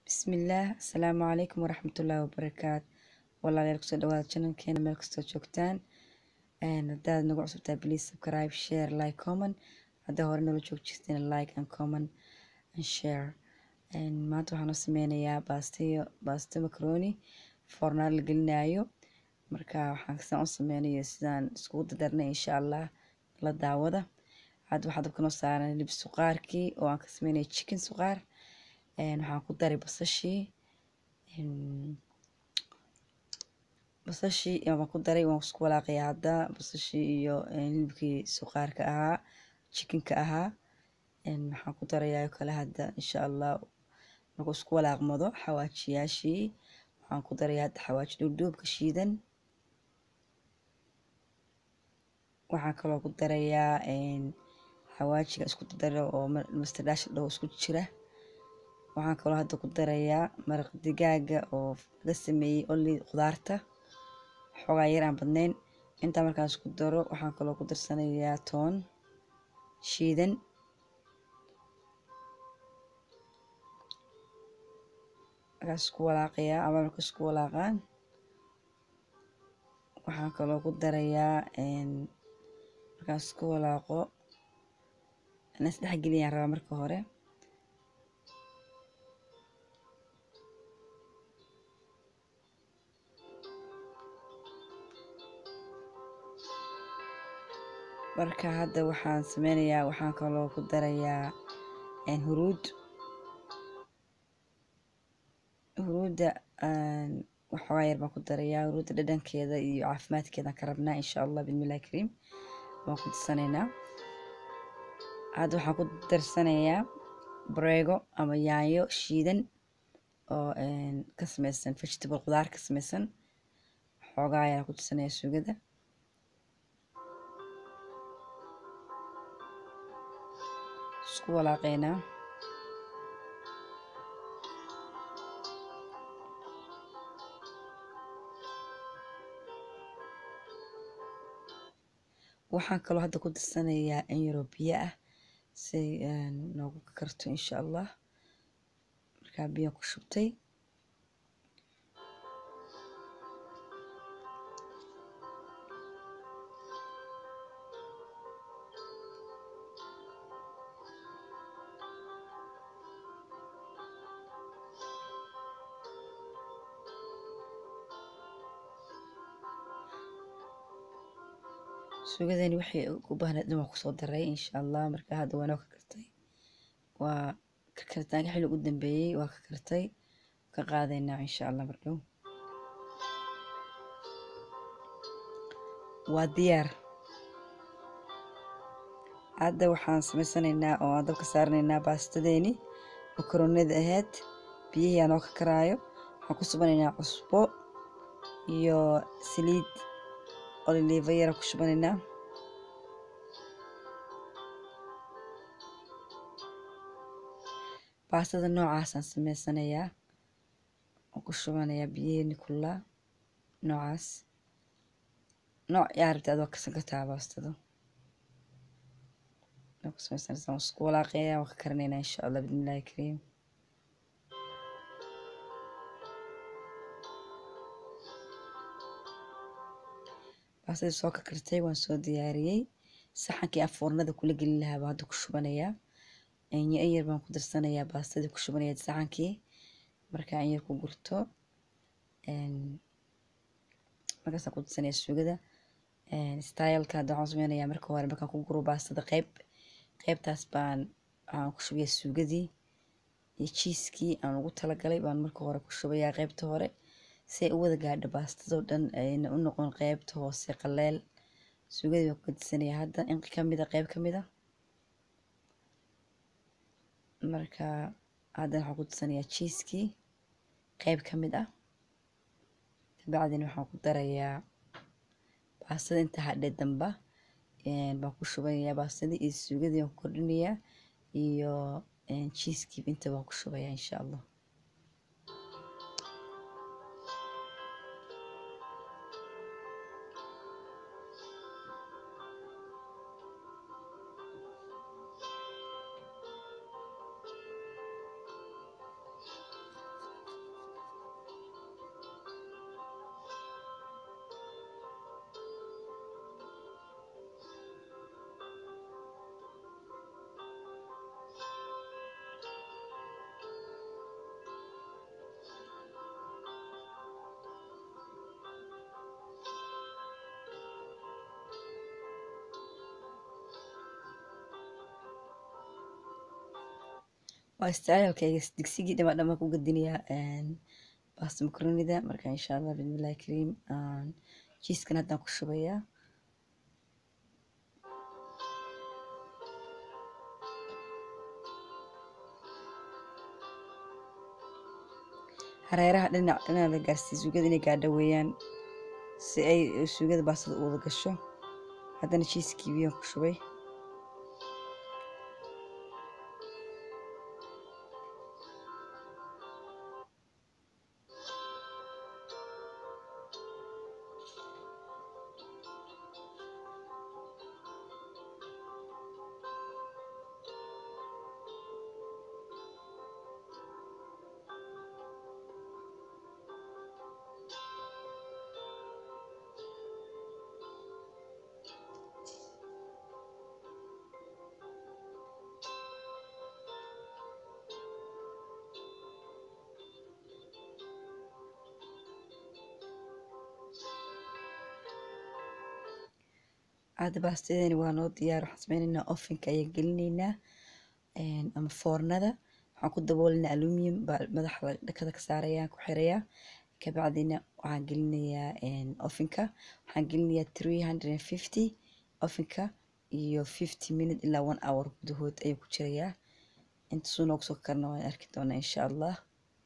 bismillaah asalaamu calaykum waraxmatullaahi wabarakaatu walaalayaal kusoo dhawaada channelkeena meel kastoo joogtaan haddaad nagu cusubtaa please subscribe share like comment haddaa hore nala joog jirteen like and comment and share maanta waxaan u sameynayaa baastiyo baasto macaroni foornaar la gelinayo marka waxaan sidaan u sameynayo sidaan iskugu dadarnay insha allah la daawada hadda waxaa dabka noo saaran hilib suqaarkii oo aan ka sameynaya chicken suqaar waxaan ku daray basashii basashii waan ku daray waan isku walaaqaya hadda basashii iyo hilibkii suqaarka ahaa chickenka ahaa waxaan ku darayaa kale hadda insha allah markuu isku walaaqmado xawaajiyaashii waxaan ku darayaa hadda xawaaji dhuudhuubka shiidan waxaan kaloo ku darayaa xawaajiga isku daro oo mastardhaasha dhaho isku jira waxaan kaloo hadda ku darayaa maraq digaaga oo laga sameeyey oli khudaarta xoogaa yar aan badnayn intaa markaan isku daro waxaan kaloo ku darsanayaa toon shiidan markaas isku walaaqayaa ama marka isku walaaqaan waxaan kaloo ku darayaa markaan isku walaaqo inaan isdhex geliyaan rabaa marka hore marka hadda waxaan sameynayaa waxaan kaloo ku darayaa huruud huruudda waxoogaa yar baan ku darayaa huruudda dhadhankeeda iyo caafimaadkeedaan ka rabnaa insha allah bismillahi kariim waan ku darsanaynaa hadda waxaan ku darsanayaa bareego ama yaanyo shiidan oo ka sameysan vegetable khudaar ka sameysan xoogaa ayaan ku darsanayaa suugada isku walaaqeynaa waxaan kaloo hadda ku darsanayaa in yaroo biyo ah si noogu karto insha allah markaa biyo ku shubtay suugadani waxay u baahnayd dhan waan kusoo daray insha allah marka hadda waa noo ka kartay waa ka karitaanka xilli ugu dambeeyey waa ka kartay ka qaadaynaa insha allah mardhow waa diyaar hadda waxaan samaysanaynaa oo aan dabka saaranaynaa baastadeeni makaroonada ahayd biyihii aa noo ka karaayo waxaan ku subanaynaa cusbo iyo saliid oliliva yara ku shubanaynaa baastada noocaasaan sameysanayaa oo ku shubanayaa biyiheeni kullaa noocaas nooc yaa rabta adoo kasan kartaa baastada ku sameysanaysaa waan isku walaaqayaa waan ka karinaynaa insha allah bismillahi kariim baasadii soo ka kartay waan soo diyaariyey saxankii aan foornada kula gelin lahaa baan hadda ku shubanayaa in yar baan ku darsanayaa baastadii ku shubanaya saxankii markaa in yar ku gurto markaasaan ku darsanaya suugada styleka hadda waxaan sameynayaa marka hore markaan ku guro baastada qeyb qeybtaas baan waxaan ku shubayaa suugadii iyo jiiskii aan ugu talagalay baan marka hore ku shubayaa qeybta hore si ay u wada gaadho baastadoo dhan ayna u noqon qeybta hoose qaleel suugadii baan ku gadisanaya hadda in kamida qeyb kamid a marka haddana waxaan ku darsanayaa jiiskii qeyb ka mid ah kabacdina waxaan ku darayaa baastada inta hadhe damba baan ku shubanayaa baastadii iyo suugadii baan ku kordhinayaa iyo jiiskii inta baan ku shubayaa insha allah waa istacaalkayga digsigii dhama dhama ku gadinayaa baasta makaronida marka insha allah bismillahi kariim jiiskan haddaan ku shubayaa hareeraha dhinac dhinac la gaarsiiya suugada inay gaadho weeyaan si ay suugada baastada u wada gasho haddana jiiskii biyaan ku shubay hadda baastadeeni waa noo diyaar waxaan sameyneynaa ofinka ayaan gelinaynaa ama foornada waxaan ku daboolinaa aluminium baa madaxa dhakada ka saarayaan ku xirayaa kabacdina waxaan gelinayaa ofinka waxaan gelinayaa three hundred and fifty ofinka iyo fifty minute ilaa one hour gudahood ayuu ku jirayaa intasuu noogu soo karna waan arki doonaa insha allah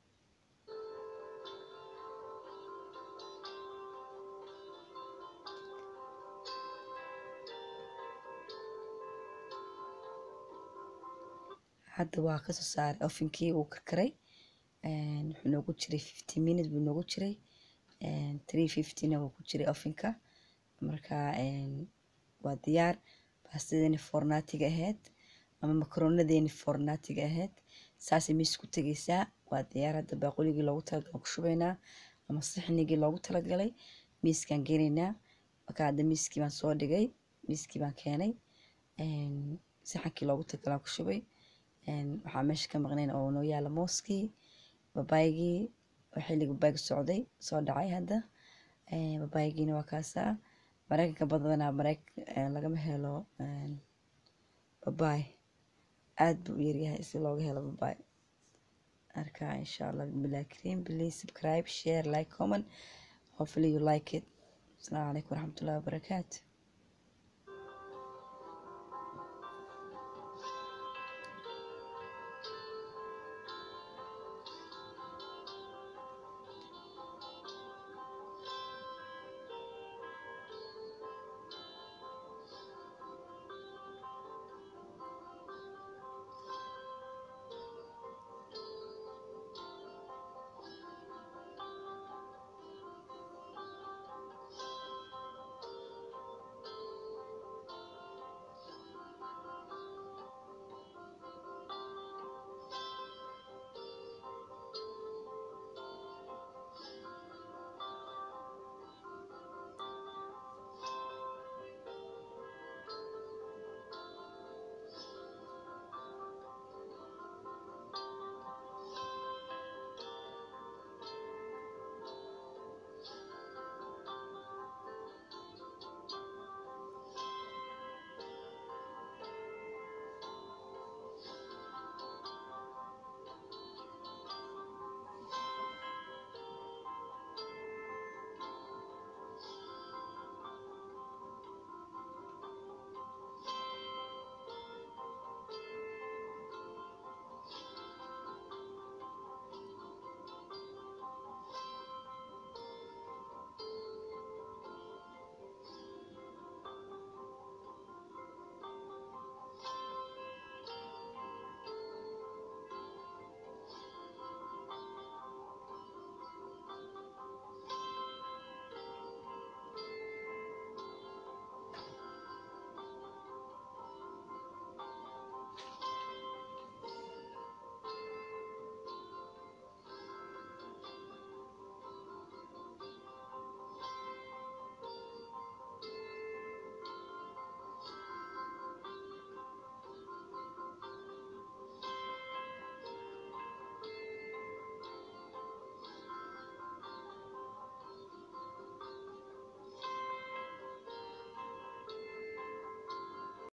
hadda waa kasoo saaray ofinkii uu karkaray wuxuu noogu jiray fifty minute buu noogu jiray three fiftyna wuu ku jiray ofinka marka waa diyaar baastadeeni fornaatiga ahayd ama makaronadeeni fornaatiga ahayd saasay miis ku tegeysaa waa diyaar hadda baaquligii loogu talagalay ku shubaynaa ama sixnigii loogu talagalay miiskaan geenaynaa marka hadda miiskii baan soo dhigay miiskii baan keenay saxankii loogu talagalaa ku shubay waxaa meesha ka maqnayn oo noo yaala mooskii babaygii oo xilliga babayga socday soo dhacay hadda babaygiina waa kaasaa mareykanka badanaa mareyk lagama helo babay aad buu u yaryahay si looga helo babay marka insha allah bismillahi kariim please subscribe share like comment hopefully you like it asalaamu calaykum waraxmatullahi wabarakaatu